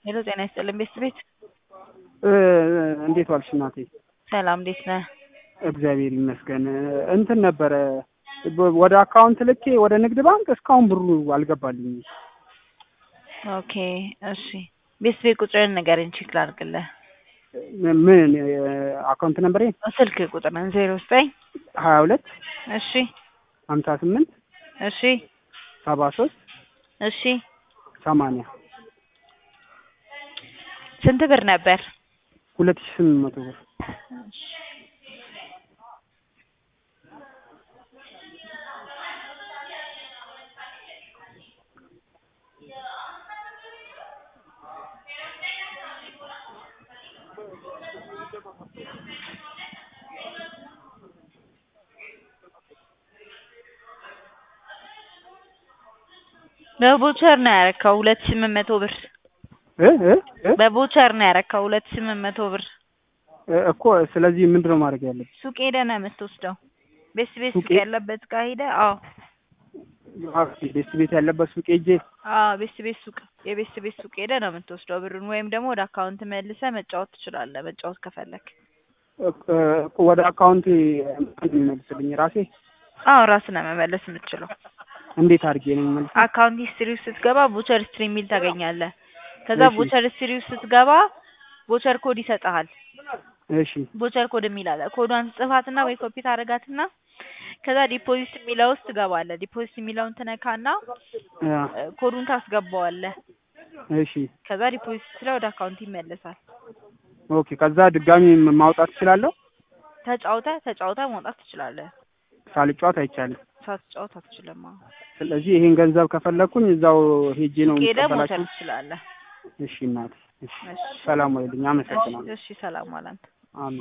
ሄሎ ጤና ይስጥልን ቤት ቤት እንዴት ዋልሽ እናቴ? ሰላም እንዴት ነህ? እግዚአብሔር ይመስገን። እንትን ነበረ ወደ አካውንት ልኬ ወደ ንግድ ባንክ እስካሁን ብሩ አልገባልኝም። ኦኬ እሺ ቤት ቤት ቁጥርን ንገረኝ ቼክ ላድርግልህ። ምን አካውንት ነምበሬ ስልክ ቁጥርን ዜሮ ዘጠኝ ሀያ ሁለት እሺ ሀምሳ ስምንት እሺ ሰባ ሶስት እሺ ሰማንያ ስንት ብር ነበር? ሁለት ሺህ ስምንት መቶ ብር በቦቸር ነው ያረካው ሁለት ሺህ ስምንት መቶ ብር እ እ እ በቦቸር ነው ያረካው ሁለት ሺህ ስምንት መቶ ብር እኮ ስለዚህ ምንድን ነው ማድረግ ያለብኝ? ሱቅ ሄደህ ነው የምትወስደው። ቤት ቤት ሱቅ ሱቄ? ያለበት ጋር ሄደህ አዎ ቤት ቤት ያለበት ሱቅ ሄጄ አዎ ቤት ቤት ሱቅ የቤት ቤት ሱቅ ሄደህ ነው የምትወስደው ብሩን ወይም ደግሞ ወደ አካውንት መልሰህ መጫወት ትችላለህ መጫወት ከፈለክ እኮ ወደ አካውንቴ ምንድን ነው የሚመልስልኝ ራሴ? አዎ ራስህ ነው መመለስ የምትችለው እንዴት አድርጌ ነው የሚመልስ? አካውንት ሂስትሪ ውስጥ ስትገባ ቦቸር ሂስትሪ የሚል ታገኛለህ ከዛ እሺ። ቦቸር ሂስትሪ ውስጥ ስትገባ ቦቸር ኮድ ይሰጥሃል እሺ ቦቸር ኮድ የሚል አለ ኮዷን ጽፋትና ወይ ኮፒ ታደርጋትና ከዛ ዲፖዚት የሚለው ውስጥ ትገባለህ ዲፖዚት የሚለውን ትነካና አ፣ እ፣ ኮዱን ታስገባዋለህ እሺ ከዛ ዲፖዚት ስለ ወደ አካውንት ይመለሳል ኦኬ። ከዛ ድጋሚ ማውጣት እችላለሁ? ተጫውተህ ተጫውተህ መውጣት ትችላለህ ሳልጫወት አይቻልም። ሳትጫወት አትችልም አዎ ስለዚህ ይሄን ገንዘብ ከፈለኩኝ እዛው ሄጄ ነው ሄደህ መውሰድ የምቀበላችሁ? ትችላለህ እሺ እናቴ፣ እሺ እሺ ሰላም ወይልኝ። እሺ አመሰግናለሁ። እሺ ሰላም ዋል አንተ አሜን።